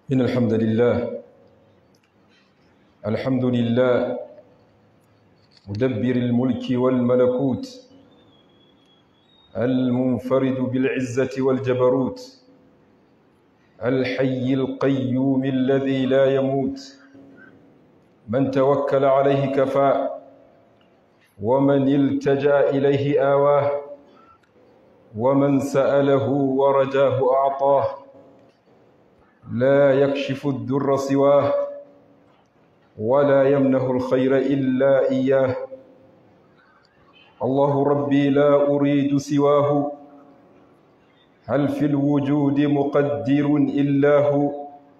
إن الحمد لله الحمد لله مدبر الملك والملكوت المنفرد بالعزة والجبروت الحي القيوم الذي لا يموت من توكل عليه كفى ومن التجا اليه اواه ومن ساله ورجاه اعطاه لا يكشف الدر سواه ولا يمنه الخير الا اياه الله ربي لا اريد سواه هل في الوجود مقدر الا هو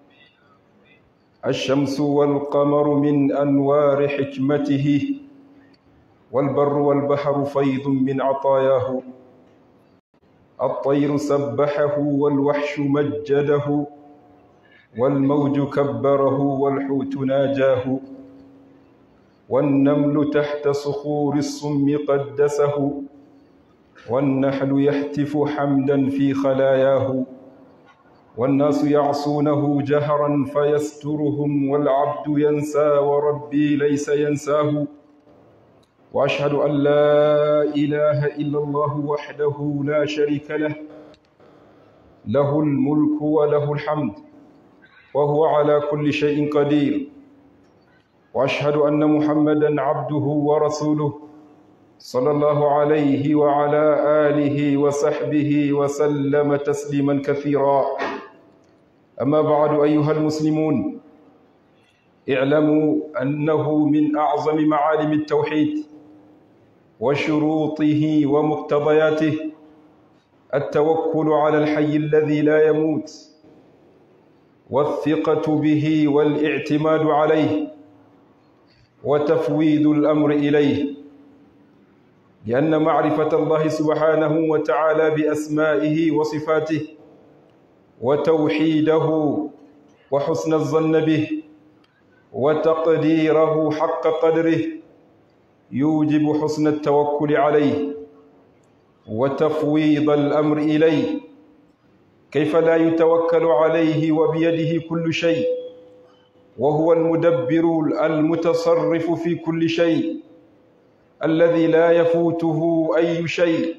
الشمس والقمر من انوار حكمته والبر والبحر فيض من عطاياه الطير سبحه والوحش مجده والموج كبره والحوت ناجاه والنمل تحت صخور الصم قدسه والنحل يهتف حمدا في خلاياه والناس يعصونه جهرا فيسترهم والعبد ينسى وربي ليس ينساه واشهد ان لا اله الا الله وحده لا شريك له له الملك وله الحمد وهو على كل شيء قدير واشهد ان محمدا عبده ورسوله صلى الله عليه وعلى اله وصحبه وسلم تسليما كثيرا اما بعد ايها المسلمون اعلموا انه من اعظم معالم التوحيد وشروطه ومقتضياته التوكل على الحي الذي لا يموت والثقه به والاعتماد عليه وتفويض الامر اليه لان معرفه الله سبحانه وتعالى باسمائه وصفاته وتوحيده وحسن الظن به وتقديره حق قدره يوجب حسن التوكل عليه وتفويض الامر اليه كيف لا يتوكل عليه وبيده كل شيء وهو المدبر المتصرف في كل شيء الذي لا يفوته اي شيء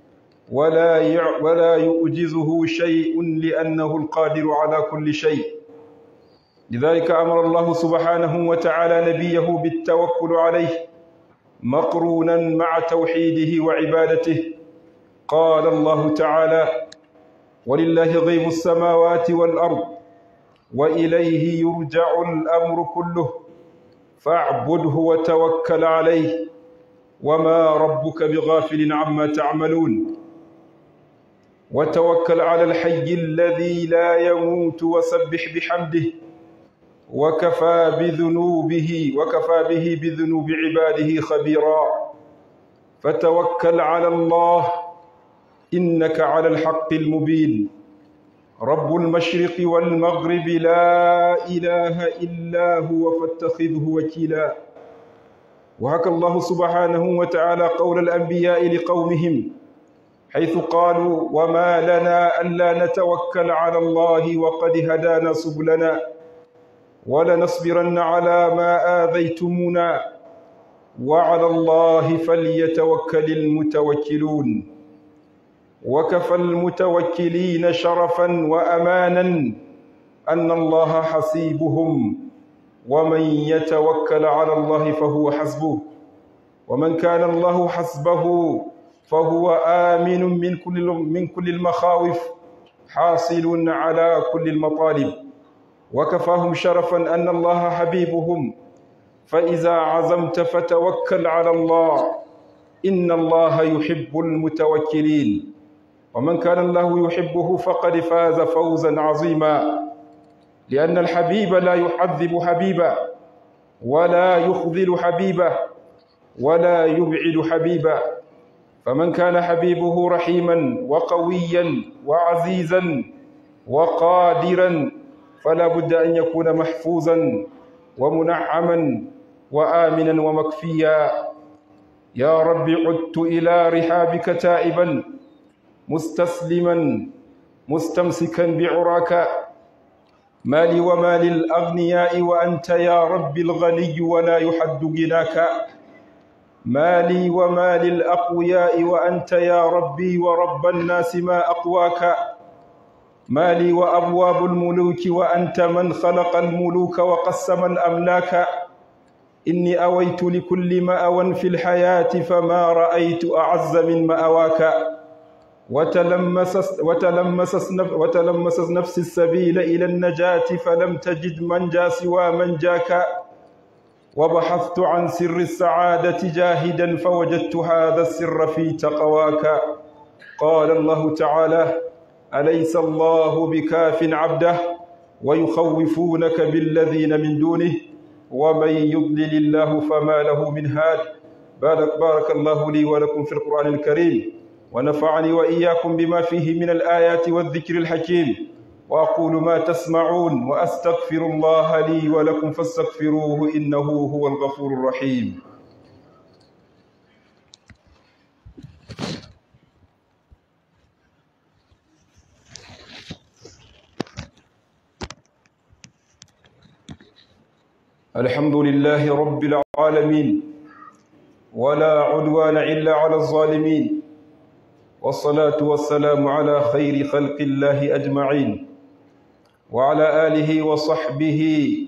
ولا ولا يؤجزه شيء لانه القادر على كل شيء لذلك امر الله سبحانه وتعالى نبيه بالتوكل عليه مقرونا مع توحيده وعبادته قال الله تعالى ولله غيب السماوات والارض واليه يرجع الامر كله فاعبده وتوكل عليه وما ربك بغافل عما تعملون وتوكل على الحي الذي لا يموت وسبح بحمده وكفى بذنوبه وكفى به بذنوب عباده خبيرا فتوكل على الله انك على الحق المبين رب المشرق والمغرب لا اله الا هو فاتخذه وكيلا وهكى الله سبحانه وتعالى قول الانبياء لقومهم حيث قالوا وما لنا الا نتوكل على الله وقد هدانا سبلنا ولنصبرن على ما آذيتمونا وعلى الله فليتوكل المتوكلون وكفى المتوكلين شرفا وأمانا أن الله حسيبهم ومن يتوكل على الله فهو حسبه ومن كان الله حسبه فهو آمن من كل من كل المخاوف حاصل على كل المطالب وكفاهم شرفا ان الله حبيبهم فاذا عزمت فتوكل على الله ان الله يحب المتوكلين ومن كان الله يحبه فقد فاز فوزا عظيما لان الحبيب لا يحذب حبيبا ولا يخذل حبيبه ولا يبعد حبيبا فمن كان حبيبه رحيما وقويا وعزيزا وقادرا فلا بد أن يكون محفوظا ومنعما وآمنا ومكفيا يا رب عدت إلى رحابك تائبا مستسلما مستمسكا بعراك ما لي وما للأغنياء وأنت يا رب الغني ولا يحد غناك ما لي وما للأقوياء وأنت يا ربي ورب الناس ما أقواك ما لي وأبواب الملوك وأنت من خلق الملوك وقسم الأملاك إني أويت لكل مأوى في الحياة فما رأيت أعز من مأواك وتلمس وتلمس وتلمس نفس السبيل إلى النجاة فلم تجد منجا سوى منجاك وبحثت عن سر السعادة جاهدا فوجدت هذا السر في تقواك قال الله تعالى أليس الله بكاف عبده ويخوفونك بالذين من دونه ومن يضلل الله فما له من هاد بارك, بارك الله لي ولكم في القرآن الكريم ونفعني وإياكم بما فيه من الآيات والذكر الحكيم وأقول ما تسمعون وأستغفر الله لي ولكم فاستغفروه إنه هو الغفور الرحيم الحمد لله رب العالمين ولا عدوان إلا على الظالمين والصلاة والسلام على خير خلق الله أجمعين وعلى آله وصحبه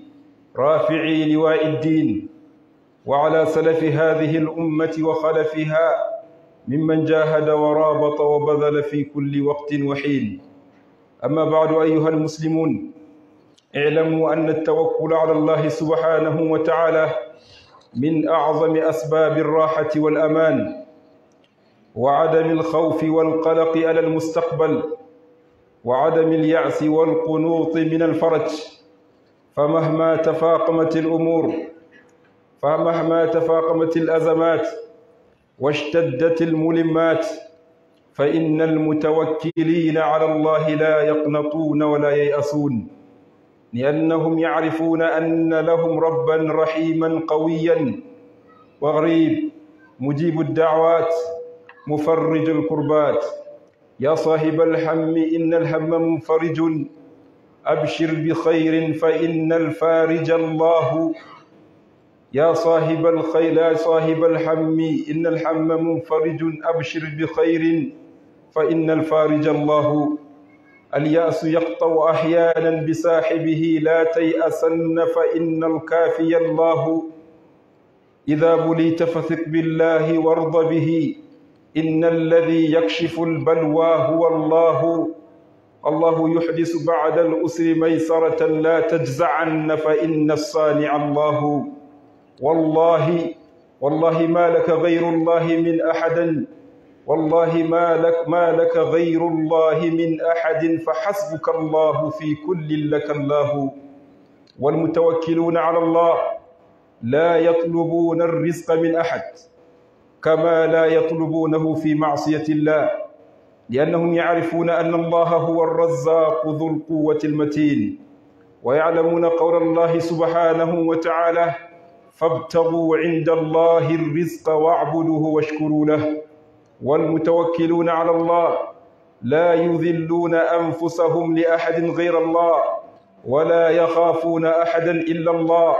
رافعي لواء الدين وعلى سلف هذه الأمة وخلفها ممن جاهد ورابط وبذل في كل وقت وحين أما بعد أيها المسلمون اعلموا أن التوكل على الله سبحانه وتعالى من أعظم أسباب الراحة والأمان وعدم الخوف والقلق على المستقبل وعدم اليأس والقنوط من الفرج فمهما تفاقمت الأمور فمهما تفاقمت الأزمات واشتدت الملمات فإن المتوكلين على الله لا يقنطون ولا ييأسون لأنهم يعرفون أن لهم ربا رحيما قويا وغريب مجيب الدعوات مفرج الكربات يا صاحب الهم إن الهم منفرج أبشر بخير فإن الفارج الله يا صاحب الخير يا صاحب الهم إن الهم منفرج أبشر بخير فإن الفارج الله اليأس يقطع أحيانا بصاحبه لا تيأسن فإن الكافي الله إذا بليت فثق بالله وارض به إن الذي يكشف البلوى هو الله الله يحدث بعد الأسر ميسرة لا تجزعن فإن الصانع الله والله والله ما لك غير الله من أحد والله ما لك ما لك غير الله من أحد فحسبك الله في كل لك الله والمتوكلون على الله لا يطلبون الرزق من أحد كما لا يطلبونه في معصية الله لأنهم يعرفون أن الله هو الرزاق ذو القوة المتين ويعلمون قول الله سبحانه وتعالى فابتغوا عند الله الرزق واعبدوه واشكروا له والمتوكلون على الله لا يذلون أنفسهم لأحد غير الله ولا يخافون أحدا إلا الله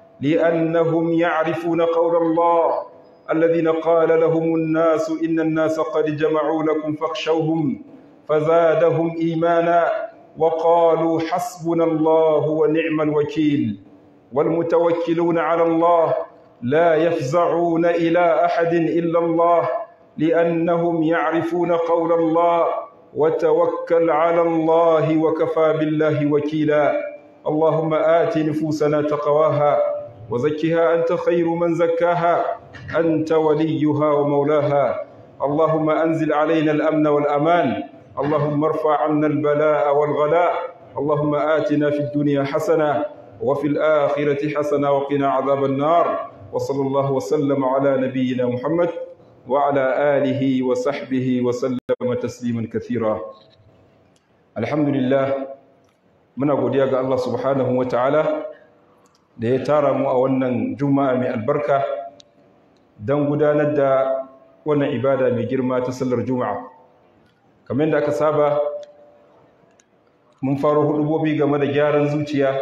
لأنهم يعرفون قول الله الذين قال لهم الناس إن الناس قد جمعوا لكم فاخشوهم فزادهم إيمانا وقالوا حسبنا الله ونعم الوكيل والمتوكلون على الله لا يفزعون إلى أحد إلا الله لأنهم يعرفون قول الله وتوكل على الله وكفى بالله وكيلا اللهم آت نفوسنا تقواها وزكها أنت خير من زكاها أنت وليها ومولاها اللهم أنزل علينا الأمن والأمان اللهم ارفع عنا البلاء والغلاء اللهم آتنا في الدنيا حسنة وفي الآخرة حسنة وقنا عذاب النار وصلى الله وسلم على نبينا محمد وعلى آله وصحبه وسلم تسليما كثيرا الحمد لله muna godiya ga Allah subhanahu wa ta'ala da ya tara mu a wannan juma'a mai albarka don gudanar da wannan ibada mai girma ta sallar juma'a kamar yadda aka saba mun faro hudubobi game da gyaran zuciya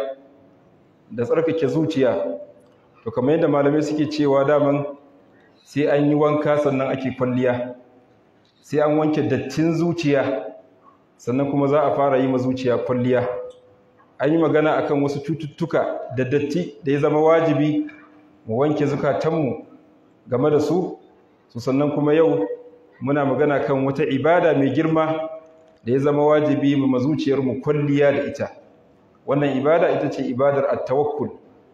da tsarkake zuciya to kamar yadda malamai suke cewa daman sai an yi wanka sannan ake kwalliya sai an wanke dattin zuciya sannan kuma za a fara yi ma zuciya kwalliya an yi magana akan wasu cututtuka da datti da ya zama wajibi mu wanke zukatanmu game da su su sannan kuma yau muna magana kan wata ibada mai girma da ya zama wajibi mu mazuciyarmu kwalliya da ita wannan ibada ita ce ibadar at-tawakkul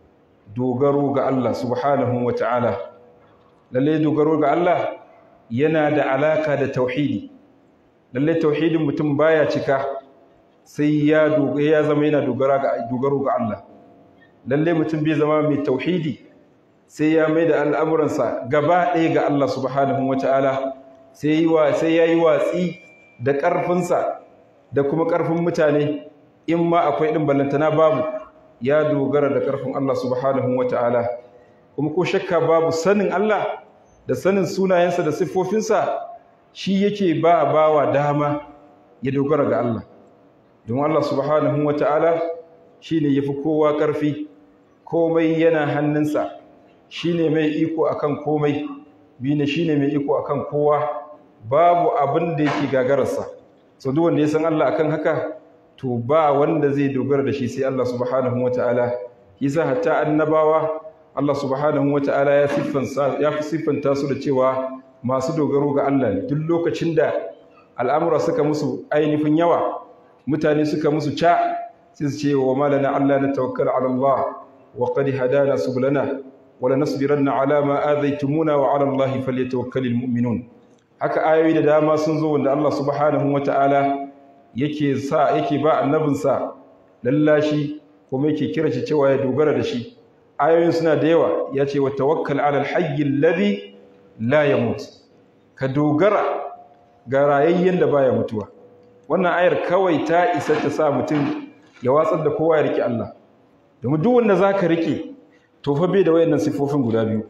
dogaro ga Allah subhanahu wata'ala lalle dogaro ga Allah yana da alaka da tauhidi lalle tauhidin mutum baya cika sai ya ya zama yana dogara ga dogaro ga Allah lalle mutum bai zama mai tauhidi sai ya mai da al'amuransa gaba ɗaya ga Allah subhanahu wata'ala sai sai ya yi watsi da ƙarfinsa da kuma ƙarfin mutane in ma akwai ɗin ballantana babu ya dogara da ƙarfin Allah subhanahu wata'ala kuma ko shakka babu sanin Allah da sanin sunayensa da siffofinsa shi yake ba bawa dama ya dogara ga Allah don Allah subhanahu wata'ala shi ne ya fi kowa ƙarfi komai yana hannunsa shi ne mai iko akan komai bi ne shi ne mai iko akan kowa babu abin da yake gagararsa so duk wanda ya san Allah akan haka to ba wanda zai dogara da shi sai Allah subhanahu wataala yasa hatta annabawa Allah subhanahu wataala ya siffanta ya fi siffanta su da cewa masu dogaro ga Allah ne duk lokacin da al'amura suka musu ainihin yawa mutane suka musu ca sai su ce wa malana Allah na tawakkal ala Allah wa qad hadana subulana wa lanasbiranna ala ma adaytumuna wa ala Allah falyatawakkalul mu'minun haka ayoyi da dama sun zo wanda Allah subhanahu wata'ala yake sa yake ba annabinsa lallashi kuma yake kira shi cewa ya dogara da shi ayoyin suna da yawa ya ce wa tawakkal ala alhayy alladhi la yamut ka dogara ga rayayyen da baya mutuwa wannan ayar kawai ta isa ta sa mutum ya watsar da kowa ya rike Allah domin duk wanda zaka rike to fa bai da wayannan sifofin guda biyu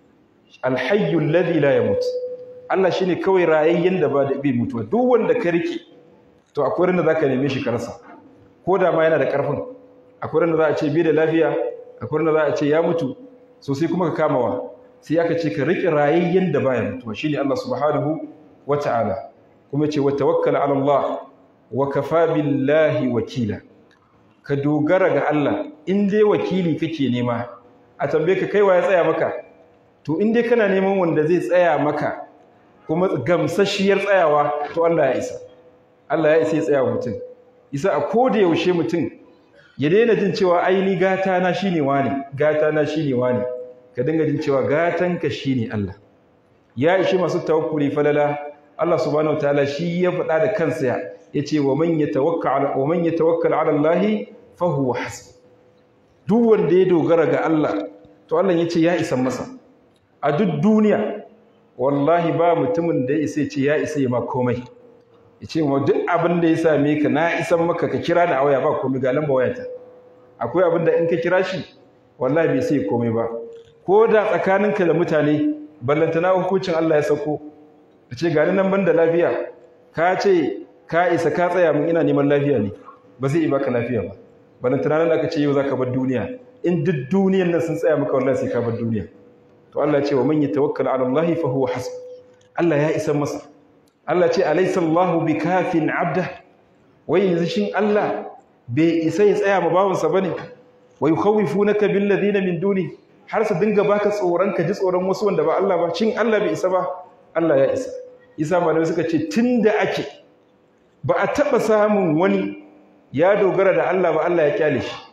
alhayy alladhi la yamut Allah shi ne kawai rayayyen da ba da bai mutuwa duk wanda ka rike to akwai ran da za ka neme shi ka rasa ko da ma yana da ƙarfin akwai ran da za a ce bai da lafiya akwai ran da za a ce ya mutu so sai kuma ka kamawa sai aka ce ka rike rayayyen da baya mutuwa shine Allah subhanahu wata'ala kuma ce wa tawakkal ala Allah wa kafa billahi wakila ka dogara ga Allah in dai wakili kake nema a tambaye ka kaiwa ya tsaya maka to in dai kana neman wanda zai tsaya maka kuma gamsashiyar tsayawa to Allah ya isa Allah ya isa ya tsaya mutum isa a koda yaushe mutum ya daina jin cewa aini gata na shine wani gata na shine wani ka dinga jin cewa gatan ka shine Allah ya ishi masu tawakkuli falala Allah subhanahu wataala shi ya faɗa da kansa yace wa man yatawakkal wa man yatawakkal ala Allah fa huwa hasb duk wanda ya dogara ga Allah to Allah yace ya isa masa a duk duniya wallahi ba mutumin da ya isa ce ya isa ma komai ya ce ma duk abin da ya same ka na isan maka ka kira ni a waya ba komai ga lamba wayata akwai abin da in ka kira shi wallahi bai sai komai ba ko da tsakaninka da mutane ballantana hukuncin Allah ya sauko ka ce gani nan banda lafiya ka ce ka isa ka tsaya min ina neman lafiya ne ba zai baka lafiya ba ballantana nan aka ce yau zaka bar duniya in duk duniyan nan sun tsaya maka wallahi sai ka bar duniya to Allah ya ce wa man yatawakkal ala Allah fa huwa hasb Allah ya isa masa Allah ce alaysa Allahu bikafin abda wai yanzu shin Allah bai isa ya tsaya ma bawansa bane wa yukhawifunaka bil ladina min duni har su dinga baka tsoron ka ji tsoron wasu wanda ba Allah ba shin Allah bai isa ba Allah ya isa isa malamai suka ce tunda ake ba a taba samun wani ya dogara da Allah ba Allah ya kyale shi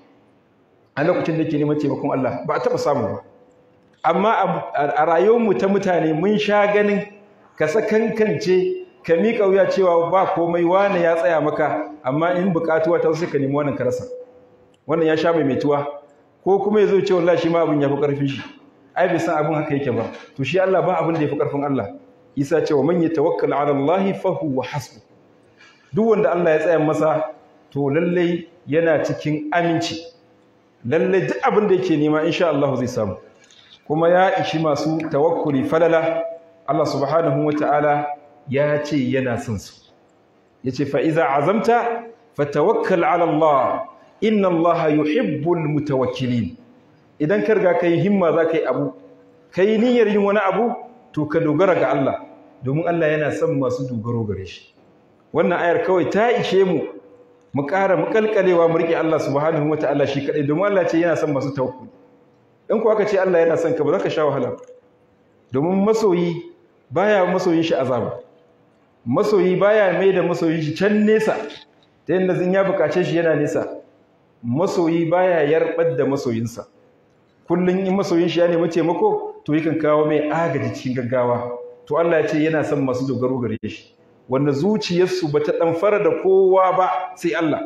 a lokacin da ke neman taimakon Allah ba a taba samu ba amma a rayuwarmu ta mutane mun sha ganin ka sakankance ka miƙa wuya cewa ba komai wane ya tsaya maka amma in buƙatuwa ta sai ka nemi wannan ka rasa wannan ya sha maimaituwa ko kuma ya zo ce wallahi shi ma abin ya fi ƙarfin shi ai bai san abin haka yake ba to shi Allah ba abin da ya fi ƙarfin Allah Isa ce wa man yatawakkal ala Allah fa huwa hasbu duk wanda Allah ya tsaya masa to lallai yana cikin aminci lallai duk abin da yake nema insha Allah zai samu kuma ya ishi masu tawakkuli falala Allah subhanahu wata'ala ya ce yana son su yace fa iza azamta fatawakkal ala Allah inna Allah yuhibbul mutawakkilin idan ka riga kai himma za ka yi abu kai niyyar yin wani abu to ka dogara ga Allah domin Allah yana son masu dogaro gare shi wannan ayar kawai ta ishe mu mu ƙara muƙalƙalewa mu riƙe Allah subhanahu wataala shi kaɗai domin Allah ce yana son masu tawakkuli in ko aka ce Allah yana son ka ba za ka sha wahala domin masoyi baya masoyin shi azaba masoyi baya mai da masoyin shi can nesa ta yadda zin ya bukace shi yana nesa masoyi baya yarbar da masoyinsa kullum in masoyin shi ya nemi taimako to yakan kawo mai agaji cikin gaggawa to Allah ya ce yana son masu dogaro gare shi wanda zuciyarsu bata ɗamfara da kowa ba sai Allah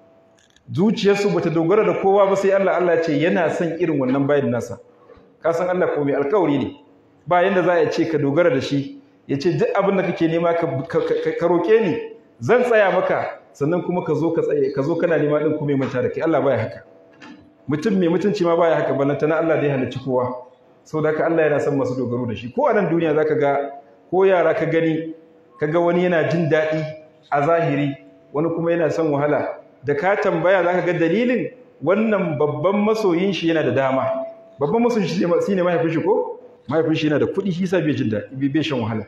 zuciyarsu bata dogara da kowa ba sai Allah Allah ya ce yana son irin wannan bayin nasa ka san Allah ko mai alkawari ne ba yanda za a ce ka dogara da shi ya ce duk abin da kake nema ka roƙe ni zan tsaya maka sannan kuma ka zo ka tsaye ka zo kana nema din kuma manta da kai Allah baya haka mutum mai mutunci ma baya haka balanta na Allah da ya halicci kowa saboda haka Allah yana son masu dogaro da shi ko a nan duniya zaka ga ko yara ka gani kaga wani yana jin daɗi a zahiri wani kuma yana son wahala da ka tambaya zaka ga dalilin wannan babban masoyin shi yana da dama babban masoyin shi shine mahaifin shi ko mahaifin shi yana da kuɗi shi sa bai jin daɗi bai shan wahala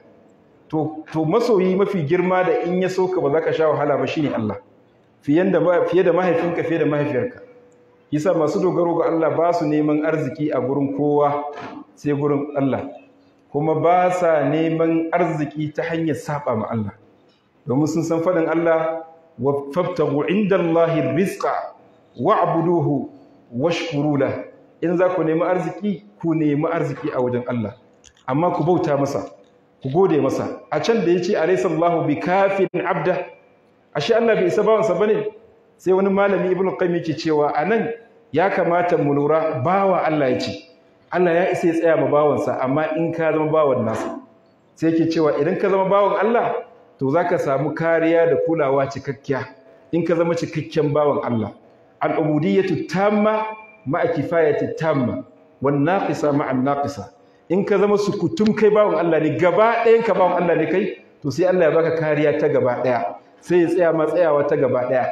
to to masoyi mafi girma da in ya soka ba za ka sha wahala ba shine Allah fiye da fiye da mahaifinka fiye da mahaifiyarka yasa masu dogaro ga Allah ba su neman arziki a gurin kowa sai gurin Allah kuma ba sa neman arziki ta hanyar saba ma Allah domin sun san faɗin Allah wa fabtagu indallahi rizqa wa'buduhu washkuru lahu in za ku nemi arziki ku nemi arziki a wajen Allah amma ku bauta masa ku gode masa a can da yace alaysallahu bikafin abda ashe Allah bai isa bawansa bane sai wani malami ibnu qayyim yake cewa anan ya kamata mu lura bawa Allah yace Allah ya isa ya tsaya ma bawansa amma in ka zama bawan nasa sai yake cewa idan ka zama bawan Allah to zaka samu kariya da kulawa cikakkiya in ka zama cikakken bawan Allah al-ubudiyyatu tamma ma'a kifayati tamma wan naqisa ma'a naqisa in ka zama sukutum kai bawon Allah ne gaba ɗayan ka bawon Allah ne kai to sai Allah ya baka kariya ta gaba ɗaya sai ya tsaya ma tsayawa ta gaba ɗaya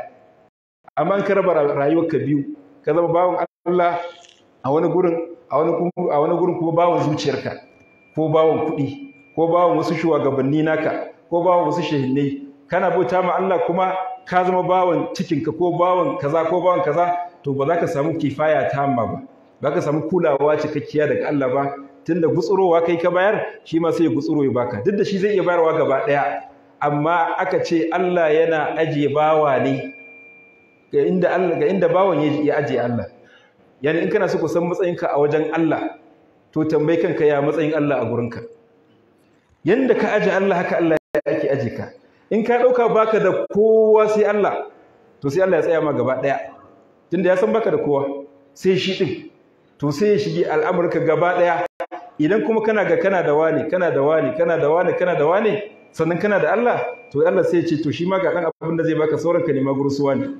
amma in ka raba rayuwarka biyu ka zama bawon Allah a wani gurin a wani a wani gurin kuma bawon zuciyarka ko bawon kuɗi ko bawon wasu shugabanni naka ko bawon wasu shehinnai kana bauta ma Allah kuma ka zama bawon cikinka ko bawon kaza ko bawon kaza to ba za ka samu kifaya tamma ba ba ka samu kulawa cikakkiya daga Allah ba tunda gutsurowa kai ka bayar shi ma sai ya gutsuro ya baka duk da shi zai iya bayarwa gaba daya amma aka ce Allah yana ajiye bawa ne ga inda Allah ga inda bawan ya ajiye Allah yani in kana so ku san matsayinka a wajen Allah to tambayi kanka ya matsayin Allah a gurinka yanda ka aje Allah haka Allah yake aje ka in ka dauka baka da kowa sai Allah to sai Allah ya tsaya ma gaba daya tunda ya san baka da kowa sai shi din to sai ya shige al'amurka gaba daya idan kuma kana ga kana da wani kana da wani kana da wani kana da wani sannan kana da Allah to Allah sai ya ce to shi ma ga dan abin da zai baka sauran ka nema gursuwa ne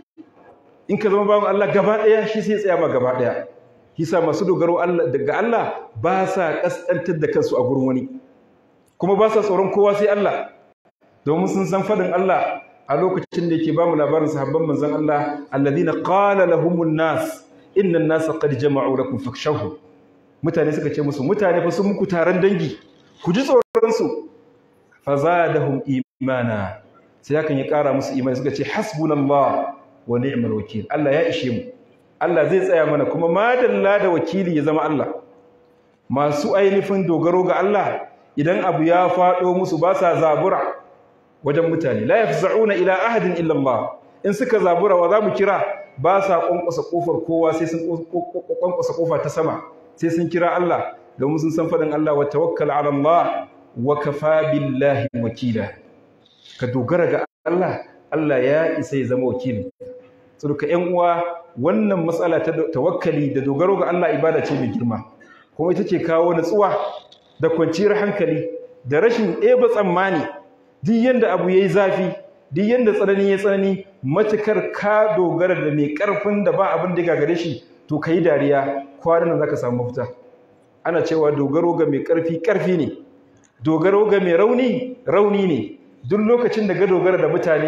in ka zama bawan Allah gaba daya shi sai ya tsaya ma gaba daya kisa masu dogaro Allah daga Allah ba sa kaskantar da kansu a gurin wani kuma ba sa tsoron kowa sai Allah domin sun san fadin Allah a lokacin da yake ba mu labarin sahabban manzon Allah alladhina qala lahumun nas innan nasa qad jama'u lakum fakhshawhum mutane suka ce musu mutane fa sun muku taron dangi ku ji tsoron su fazadahum imana sai hakan ya kara musu imani suka ce hasbunallah wa ni'mal wakil Allah ya ishe mu Allah zai tsaya mana kuma madalla da wakili ya zama Allah masu ainihin dogaro ga Allah idan abu ya faɗo musu ba sa zabura wajen mutane la yafza'una ila ahadin illa Allah in suka zabura wa zamu kira ba sa kwankwasa kofar kowa sai sun kwankwasa kofa ta sama sai sun kira Allah domin sun san fadin Allah wa tawakkal ala Allah wa kafa billahi wakila ka dogara ga Allah Allah ya isa ya zama wakili saboda ƴan uwa wannan matsala ta tawakkali da dogaro ga Allah ibada ce mai girma kuma ita ce kawo natsuwa da kwanciyar hankali da rashin ɗeba tsammani duk yanda abu yayi zafi duk yanda tsanani ya tsanani matukar ka dogara da mai karfin da ba abin da gagare shi to kai dariya kwanan zaka samu mafita ana cewa dogaro ga mai karfi karfi ne dogaro ga mai rauni rauni ne duk lokacin da ga dogara da mutane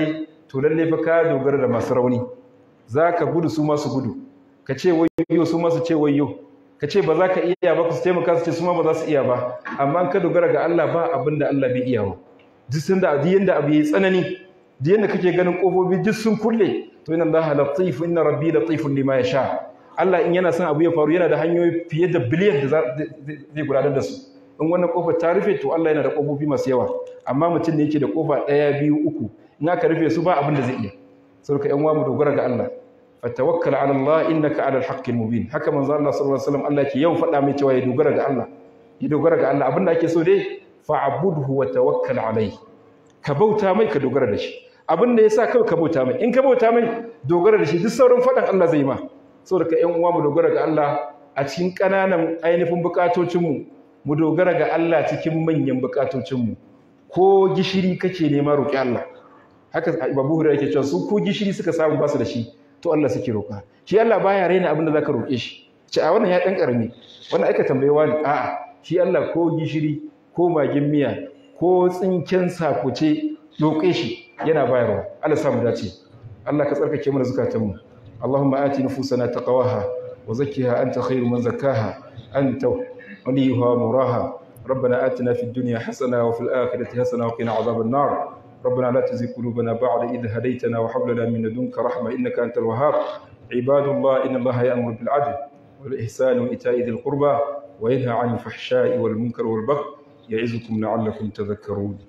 to lalle fa ka dogara da masu rauni za ka gudu su masu gudu ka ce wayo su masu ce wayo ka ce ba za ka iya ba ku su taimaka su ce su ma ba za su iya ba amma ka dogara ga Allah ba abin da Allah bai iya ba duk sun da duk yanda abu yayi tsanani duk yanda kake ganin kofofi duk sun kulle to inna Allah latif inna rabbi latifun lima yasha Allah in yana son abu ya faru yana da hanyoyi fiye da biliyan da zai gudanar da su in wannan kofar ta rufe to Allah yana da kofofi masu yawa amma mutum ne yake da kofa ɗaya biyu uku in aka rufe su ba abin da zai iya saboda yan uwa mu dogara ga Allah fatawakkal ala Allah innaka ala alhaqqil mubin haka manzo Allah sallallahu alaihi wasallam Allah ke yawan faɗa mai cewa ya dogara ga Allah ya dogara ga Allah abin da ake so dai fa'budhu wa tawakkal alayhi ka bauta mai ka dogara da shi abin da yasa kawai ka bauta mai in ka bauta mai dogara da shi duk sauran faɗan Allah zai ma saboda ka yan uwa mu dogara ga Allah a cikin ƙananan ainihin bukatocinmu mu dogara ga Allah cikin manyan bukatocinmu ko gishiri kake nema roƙi Allah haka Abu Hurairah yake cewa su ko gishiri suka samu basu da shi to Allah suke roƙa shi Allah baya raina abin da zaka roƙe shi ce a wannan ya dan karami wannan aika tambayewa ne a'a shi Allah ko gishiri ko magin miya ko tsinken sakuce roƙe shi yana bayarwa Allah sa mu dace Allah ka tsarkake mana zukatanmu Allahumma ati nufusana taqwaha wa zakkiha anta khairu man zakkaha anta وليها وموراها ربنا آتنا في الدنيا حسنة وفي الآخرة حسنة وقنا عذاب النار ربنا لا تزغ قلوبنا بعد إذ هديتنا وهب لنا من لدنك رحمة إنك أنت الوهاب عباد الله إن الله يأمر بالعدل والإحسان وإيتاء ذي القربى وينهى عن الفحشاء والمنكر والبغي يعظكم لعلكم تذكرون